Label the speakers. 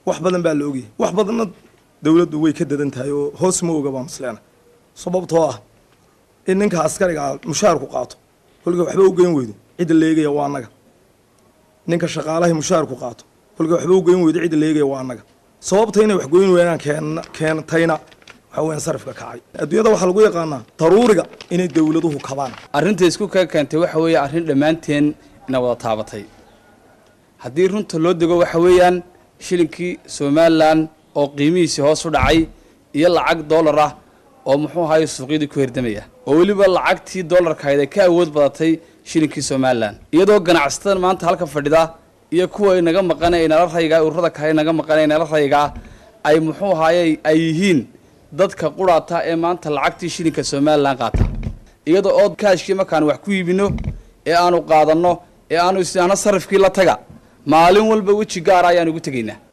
Speaker 1: wax badan baa la ogyahay wax badanna dowladdu way ka dadan tahay oo hoos ma oga baa masleena sababtoo ah in ninka askariga ah mushaarku qaato kolka waxba u geyn weydo cidda leegaya waa annaga ninka shaqaalahay mushaarku qaato kolka waxba u geyn weydo cidda leegaya waa annaga sababta inay wax goyn weynaan keen keentayna waxa weeyaan sarifka kacay adduunyada waxaa lagu yaqaanaa daruuriga inay dowladuhu kabaan
Speaker 2: arrinta isku ka keentay waxa weeye arrin dhammaanteen ina wada taabatay haddii runta loo dego waxa weeyaan shilinkii somalilan oo qiimihiisii hoos u dhacay iyo lacag dollar ah oo muxuu ahaye suuqyadii ku herdamaya oo weliba lacagtii dollarkahayd ay ka awood badatay shilinkii somalilan iyadoo ganacsatada maanta halka fadhida iyo kuwa inaga maqana inala rayga ururada kale inaga maqana inala raygaa ay muxuu ahaye ay yihiin dadka quraata ee maanta lacagtii shilinka somalilan qaata iyada oo kaashkii markaan wax ku iibino ee aanu qaadanno ee aanu isnaano sarifkii la taga maalin walba weji gaara ayaan ugu tegaynaa